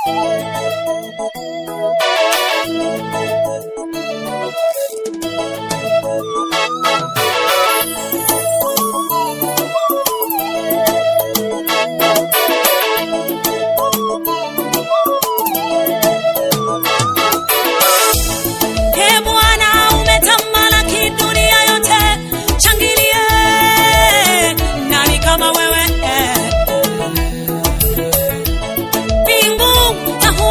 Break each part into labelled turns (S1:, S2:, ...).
S1: Ee Bwana umetamalaki dunia yote, shangilie. Nani kama wewe? Mbingu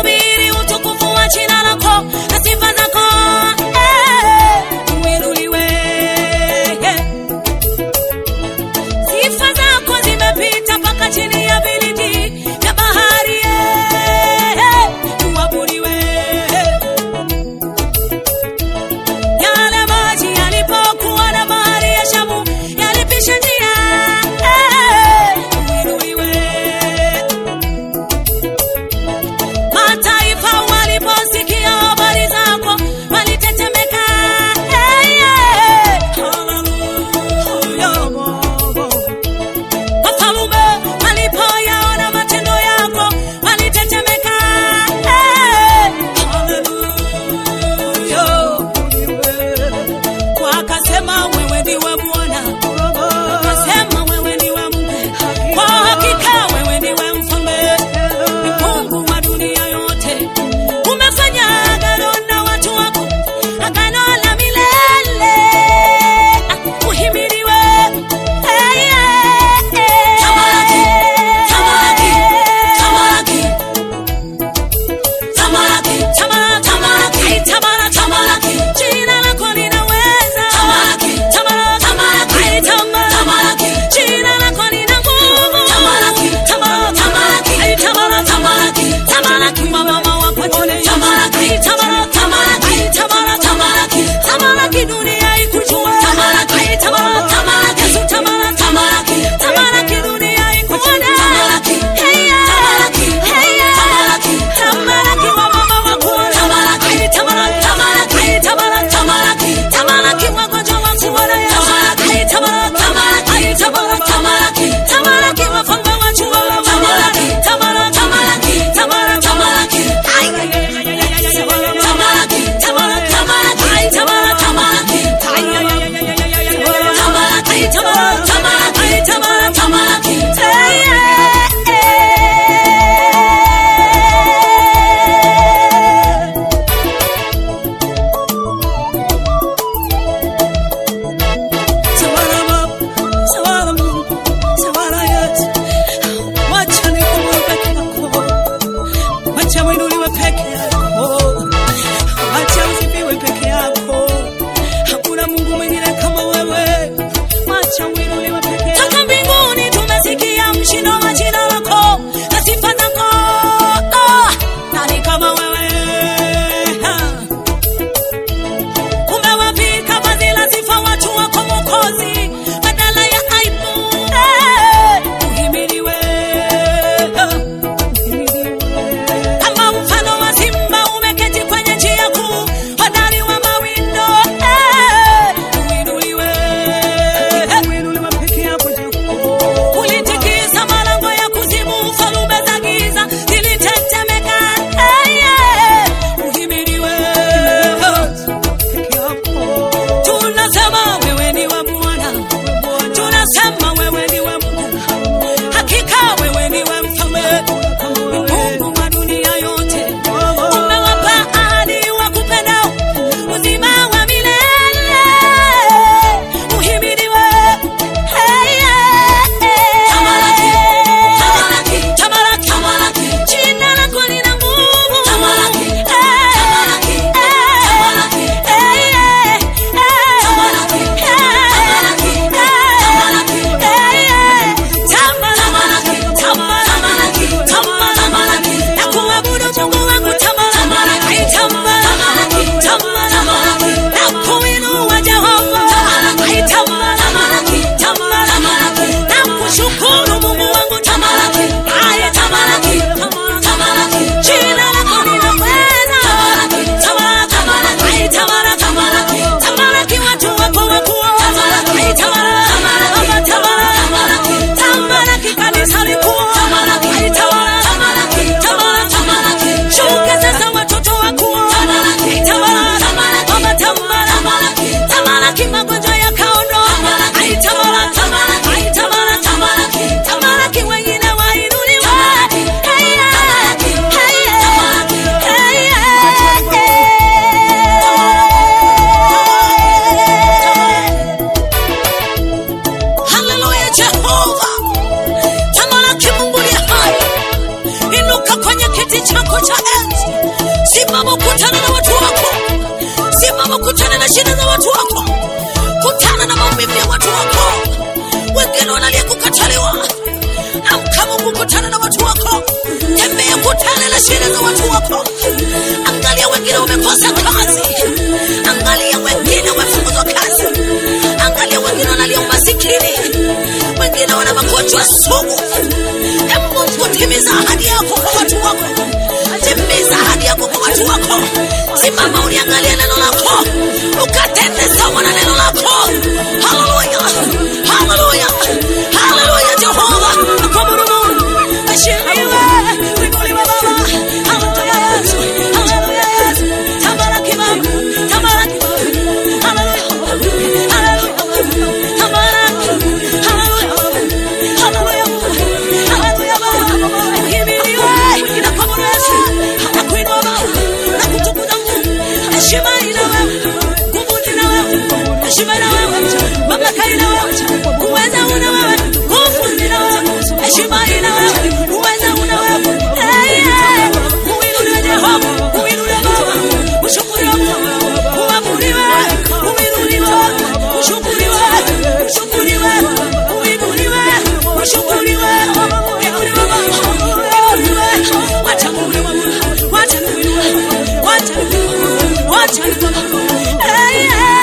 S1: cha enzi. Simama ukutane na watu wako, simama ukutane na shida za watu wako, kutana na maumivu ya watu wako. Wengine wanalia kukataliwa, amka Mungu, kutana na watu wako, tembea, kutana na shida za watu wako. Angalia wengine wamekosa kazi, angalia wengine wamefukuzwa kazi, angalia wengine wanalia umasikini, wengine wana magonjwa sugu. E Mungu, timiza ahadi yako kwa watu wako, timiza ahadi yako kwa watu wako. Simama uliangalia neno lako, ukatende sawa na neno lako. Haleluya, haleluya, haleluya, Jehova nakuabudu Mungu, ashiriwe kuinuliwe Baba. Haleluya Yesu, haleluya Yesu, tabaraki Baba, tabaraki Baba, haleluya, haleluya, tabaraki, haleluya, haleluya, haleluya Baba, uhimidiwe, nakuabudu Yesu, nakuinua Baba, nakutukuza Mungu, heshima ina wewe, nguvu ina wewe, heshima ina wewe, mamlaka ina wewe, uweza una wewe, nguvu ina wewe, heshima ina wewe, uweza una wewe. Hey, hey, uinuliwe Jehova, uinuliwe Baba, ushukuriwe Mungu, uabudiwe, uinuliwe, ushukuriwe, ushukuriwe, uinuliwe, ushukuriwe, uinuliwe Baba, uinuliwe. Wacha Mungu, wacha Mungu, wacha Mungu, wacha Mungu. Hey, hey, hey.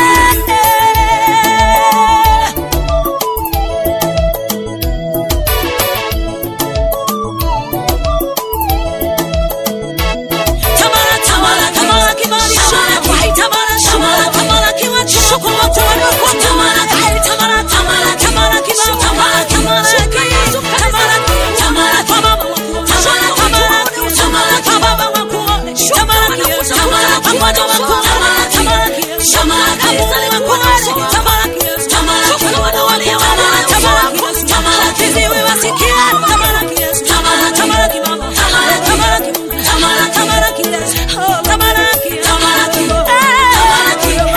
S1: Tamara, tamara, tamara kibali chako. Tamara, tamara, tamara kiwa chako. Watu waliokuwa tamara, tamara, tamara, tamara kibali. Tamara, tamara Yesu. Tamara, tamara kwa baba wako. Tamara, tamara, tamara kwa baba wako. Tamara Yesu. Tamara kwa mwana wako. Tamara, tamara Yesu. Tamara kwa mzaliwa wako. Tamara Yesu. Tamara kwa wana wale wana. Tamara Yesu. Tamara kiziwi wasikie. Tamara Yesu. Tamara, tamara kibaba. Tamara, tamara kibaba. Tamara, tamara Yesu. Tamara, tamara, tamara,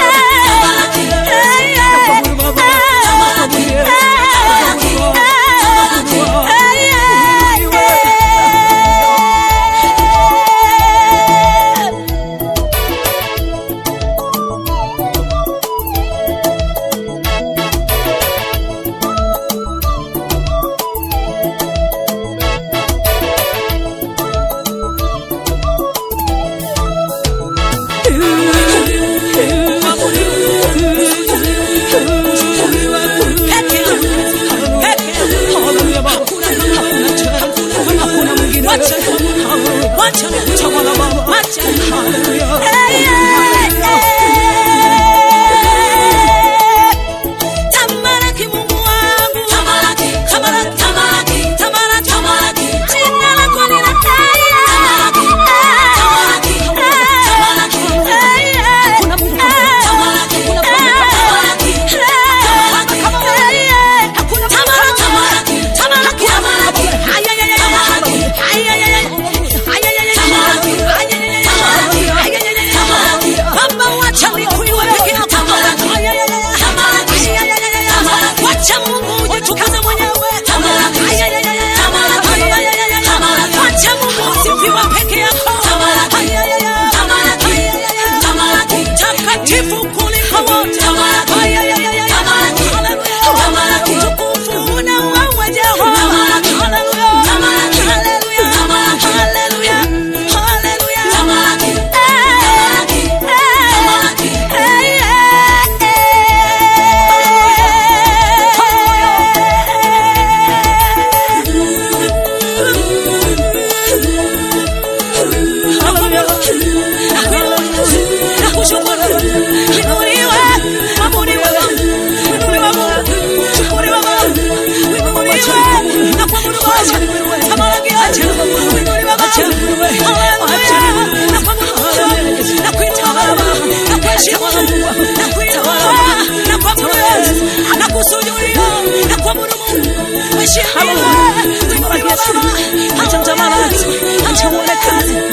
S1: Tamalaki Mungu wangu. Tamalaki, tamalaki, tamalaki, tamalaki, tamalaki. Jina lako ni la heri. Tamalaki, tamalaki, tamalaki, tamalaki. Hakuna Mungu kama wewe. Tamalaki, tamalaki, tamalaki, tamalaki. Hakuna Mungu kama wewe. Tamalaki, tamalaki, ay, ay, ay, ay, tamalaki, ay, ay, ay, ay, ay, ay, ay, ay, tamalaki, ay, ay, ay, ay, tamalaki, ay, ay, ay, ay, tamalaki. Baba, wacha nikuiwe peke yako. Tamalaki, ay, ay, ay, ay, tamalaki, ay, ay, ay, ay, tamalaki. Wacha Mungu ujitukuze mwenyewe. Tamalaki, ay, ay, ay, ay, tamalaki, ay, ay, ay, ay, tamalaki. Wacha Mungu usifiwe peke yako. Tamalaki, ay, ay, ay, ay, tamalaki, ay, ay, ay, ay, tamalaki. Takatifu kuliko wote. Tamalaki, ay, ay, ay, ay, tamalaki. Hallelujah. Tamalaki. Utukufu una wewe Jehova. Tamalaki. Hallelujah. Tamalaki. Hallelujah. Tamalaki. Hallelujah. Hallelujah. Tamalaki. Tamalaki. Tamalaki. Hey, hey,
S2: Acha mtamalaki, acha uone kazi,